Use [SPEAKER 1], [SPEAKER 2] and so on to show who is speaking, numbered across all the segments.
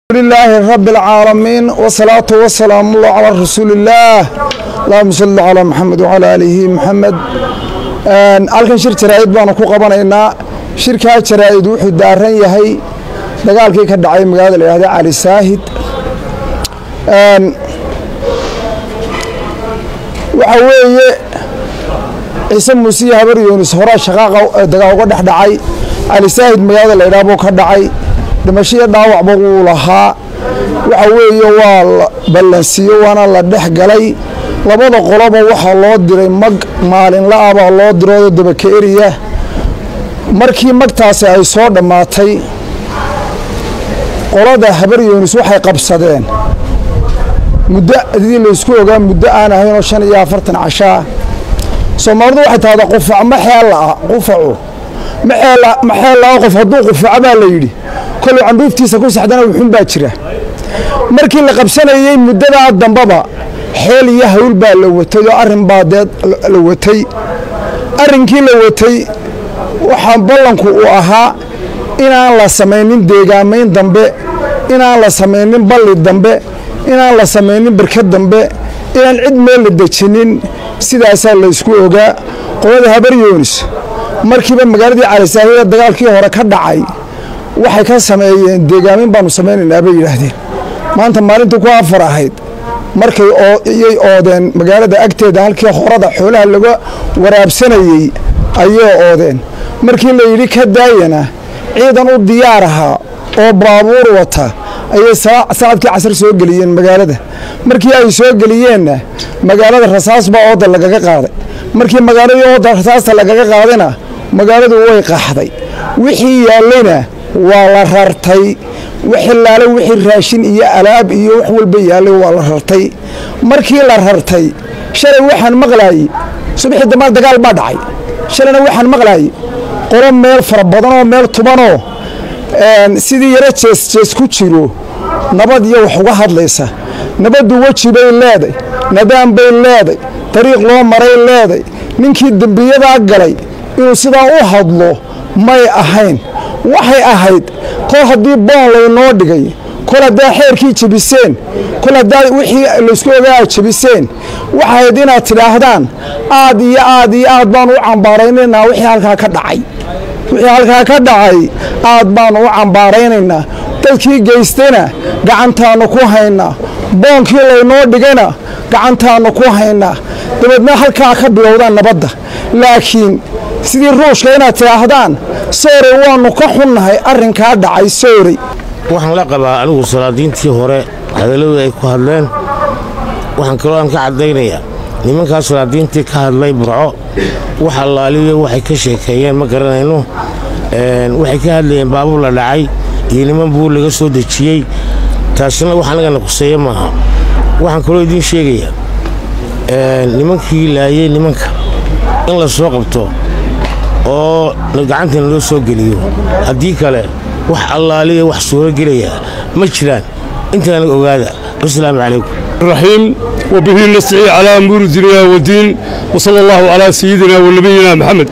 [SPEAKER 1] لله رب العالمين والصلاة والسلام الله على رسول الله اللهم صل على محمد وعلى آله محمد halkan shir jaraa'id baanu ku qabanaynaa shirkaa jaraa'id wuxuu daaran yahay dagaalkii ka dhacay magaalada la yihahda cali saahid waxa weeye ciise muuse iyo habar yuunus horaa shaqaaqa dagaal uga dhex dhacay cali saahid magaalada la yidhaha buu ka dhacay dhimasho iyo dhaawacba wuu lahaa waxa weeye waa la ballansiiyo waana la dhex galay labada qoloba waxaa loo diray mag maalinla-a baa loo diroodo dabaka eriya markii magtaasi ay soo dhammaatay qolada habar yuunus waxay qabsadeen muddo adii laysku ogaa muddo aan ahaynoo shan iyo afartan cashaa soomaalidu waxay tahdaa qufac ma xeellaa qufacu ma xeellaa qof hadduu qufaco baa la yidhi koluu candhuuftiisa ku saxdana wuxun baa jira markii la qabsanayey muddadaa dambaba xeel iyo hawl baa la watay oo arrin baa dee la watay arrinkii la watay waxaa ballanku uu ahaa inaan la samaynin deegaamayn dambe inaan la samaynin balli dambe inaan la samaynin barkad dambe inaan cid meel la dejinin sidaasaa laysku ogaa qolada habar yuunis markiiba magaaladii calisaahida dagaalkii hore ka dhacay waxay ka sameeyeen deegaamin baanu samaynaynaa bay yidhaahdeen maanta maalintii ku afar ahayd markay yay oodeen magaalada agteeda halkii horada xoolaha laga waraabsanayey ayay oodeen markii la yidhi ka daayana ciidan u diyaar ahaa oo baabuur wata ayay saacadkii casar soo geliyeen magaalada markii ay soo geliyeenna magaalada rasaas baa ooda lagaga qaaday markii magaaladii ooda rasaasta lagaga qaadayna magaaladu way qaxday wixii yaallayna waa la rartay wixilaale wixii raashin iyo alaab iyo wax walba yaallay waa la rartay markii la rartay shalay waxaan maqlaayey subaxii dambaal dagaal baa dhacay shalayna waxaan maqlaayey qolo meel fara badan oo meel tubanoo sidii yaro jeesjees ku jiro nabad iyo wax uga hadlaysa nabaddu weji bay leeday nadaan bay leeday dariiq loo maray leeday ninkii dembiyadaa galay inuu sidaa u hadlo may ahayn waxay ahayd kol haddii boon laynoo dhigay kol haddaa xeerkii jebiseen kol haddaa wixii laysku ogaa aad jebiseen waxayd inaad tidhaahdaan aad iyo aad iyo aad baanu u cambaaraynaynaa wixii halkaa ka dhacay wixii halkaa ka dhacay aad baanu u cambaaraynaynaa dadkii geystayna gacantaannu ku haynaa boonkii laynoo dhigayna gacantaannu ku haynaa dabeedna halkaa ka bilowdaan nabadda laakiin sidii ruushka inaad tidhaahdaan soorey waannu ka xunnahay arrinkaa dhacay soorey
[SPEAKER 2] waxaan la qabaa anigu salaadiintii hore hadalladii ay ku hadleen waxaan kaloo aan ka caddaynayaa nimankaa salaadiintii ka hadlay burco wax allaaliyo waxay ka sheekeeyeen ma garanayno waxay ka hadlayeen baabuur la dhacay iyo niman buur laga soo dejiyey taasina wax annagana quseeye maaha waxaan kaloo idiin sheegayaa nimankii laayey nimanka in la soo qabto oo gacantana loo soo geliyo haddii kale wax allaaliya wax suuro gelaya ma jiraan intaana ogaada wasalaamu calaykum
[SPEAKER 3] الرحيم وبه نستعين على أمور الدنيا والدين وصلى الله على سيدنا ونبينا محمد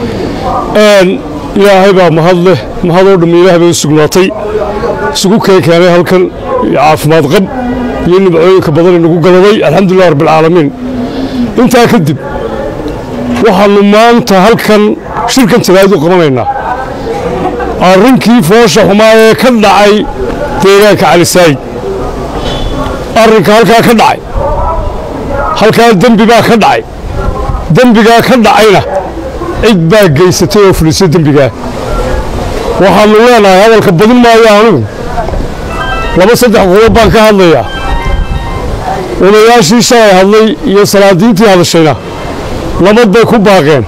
[SPEAKER 3] آن إلهي بaa mahadleh mahadoo dhamm ilaah bay u sugnaatay isugu keenkeenay halkan caafimaad qab iyo nimcooyinka badan inagu galaday alxamdulilah rabbialcaalamiin intaa kadib waxaannu maanta halkan shirkan jaraa'id u qabanaynaa arrinkii foosha xumaa ee ka dhacay deegaanka calisaayid arrinka halkaa ka dhacay halkaa dembi baa ka dhacay dembigaa ka dhacayna cid baa geysatay oo fulisay dembigaa waxaannu leenahay hadalka badin maayo anugu laba saddex qodob baan ka hadlayaa odayaashii shalay hadlay iyo salaadiintii hadashayna labad bay ku baaqeen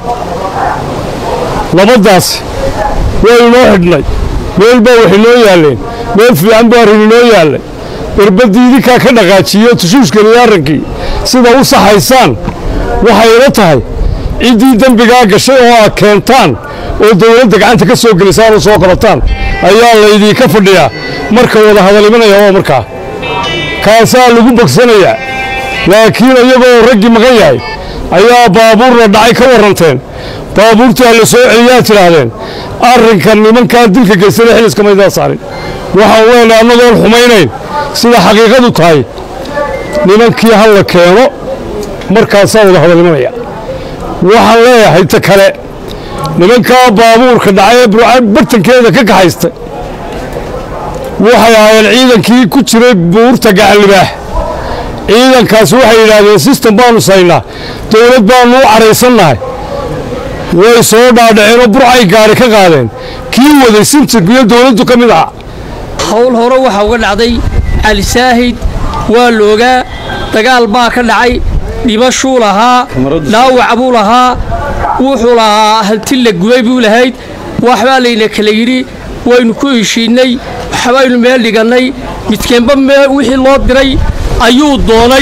[SPEAKER 3] labaddaasi waa inoo xidhnay meel baa wax inoo yaalleen meel fiican baa arrin inoo yaallay barbaddii idinkaa ka dhaqaajiyo tushuushkaniyo arrinkii sida u saxaysaan waxay ila tahay ciddii dembigaa gashay oo aad keentaan oo dawladda gacanta ka soo gelisaan oo soo qabataan ayaa laydinka fadhiyaa marka wada hadal imanaya waa markaa kaasaa lagu bogsanayaa laakiin iyagoo raggii maqan yahay ayaa baabuurna dhacay ka warranteen baabuurtii ha la soo celiyaa tidhaahdeen arrinka nimankaa dilka geystana xiliska maydaa saarin waxaan leenahay annagoon xumaynayn sida xaqiiqadu tahay nimankii ha la keeno markaasaa wada hadalnimanaya waxaan leeyahay ta kale nimankaa baabuurka dhacay ee burcad bartankeeda ka kaxaysta waxay ahaayeen ciidankii ku jiray buurta gacanlibaax ciidankaas waxay yidhaahdeen sistem baanu saynaa dowlad baannu u caraysannahay way soo dhaadhaceenoo burcay gaari ka qaadeen kii waday sintirkiyo dowladdu ka mid aha
[SPEAKER 4] hawl hore waxaa uga dhacday cali saahid waa loogaa dagaal baa ka dhacay dhibashuu lahaa dhaawac buu lahaa wuxuu lahaa hanti la gubay buu lahayd waxbaa layna kala yidhi waynu ku heshiinnay waxbaynu meel dhigannay midkeenba wixii loo diray ayuu doonay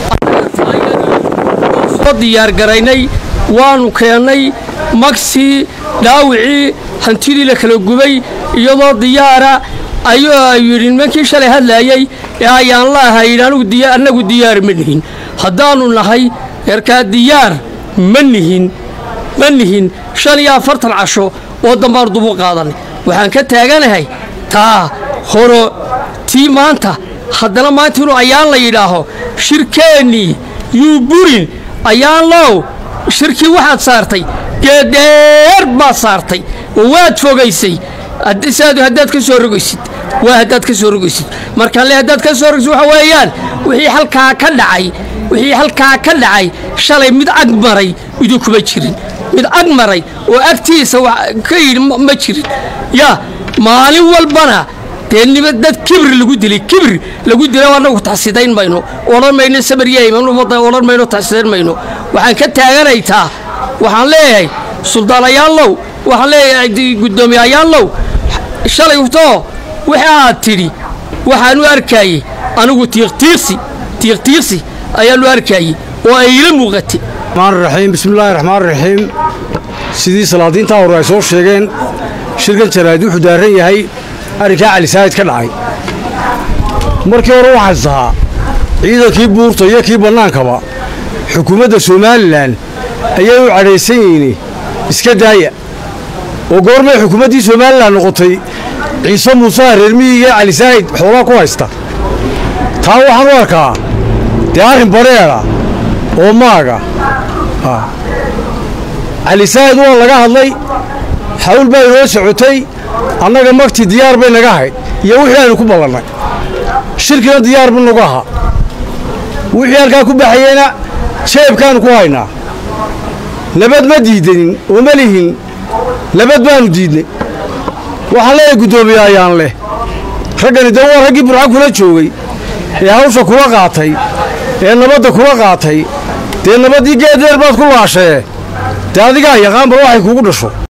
[SPEAKER 4] soo diyaargaraynay waannu keennay magsii dhaawicii hantidii la kala gubay iyadoo diyaara ayuu yidhi nimankii shalay hadlaayey ee ayaan la ahayn annagu diyaar ma nihin haddaannu nahay eerkaa diyaar ma nihin ma nihin shan iyo afartan casho oo dambaanu dubu qaadannay waxaan ka taaganahay taa horo tii maanta haddana maanta inuu ayaan la yidhaaho shirkeennii yuu burin ayaan low shirkii waxaad saartay geedheer baad saartay oo waad fogaysay haddaad ka soo rogaysid waa haddaad ka soo rogaysid markaan le haddaad ka soo rogaysid waxa weeyaan wixii halkaa ka dhacay wixii halkaa ka dhacay shalay mid ag maray idinkuma jirin mid ag maray oo agtiisa ka yidhi ma jirin yaa maalin walbana dee nima dad kibir lagu dilay kibir lagu dilay annagu taxsidayn mayno odhan mayno samaryeodhan mayno taxsidayn mayno waxaan ka taaganaytaa waxaan leeyahay suldaanayaanlow waxaan leeyahay guddoomiyayaanlow shalay too wixii aad tidhi waxaanu arkaayey anigu tiiqtiiqsi tiiqtiiqsi ayaanu arkaayey oo ay ila muuqatay
[SPEAKER 3] raxiim bismillaahi raxmaan raxiim sidii salaadiintaa hore ay soo sheegeen shirkan jaraa'id wuxuu daaran yahay arrinkaa cali saa'id ka dhacay markii hore waxaan isahaa ciidankii buurta iyo kii bannaankaba xukuumadda somalilan ayay u cadhaysan yihiin iska daaya oo goormay xukuumaddii somalilan noqotay ciise muusaha reermiyiga cali saa'id xoolaa ku haysta taa waxaan u arkaa dee arrin badheedha oo maaga cali saa'id waa laga hadlay xawl baa inoo socotay annaga magtii diyaar bay naga hayd iyo wixii aynu ku ballannay shirkina diyaar bu nagu ahaa wixii halkaa ku baxayeyna jeebkaannu ku haynaa nabad ma diidanin oo ma lihin nabad baannu diidnay waxaan leeyahay guddoomiye ayaan leh raggani dee waa raggii burca kula joogay ee hawsha kula qaatay ee nabadda kula qaatay dee nabaddii geedeer baad ku laashee dee adigaa yaqaanba waxay kugu dhasho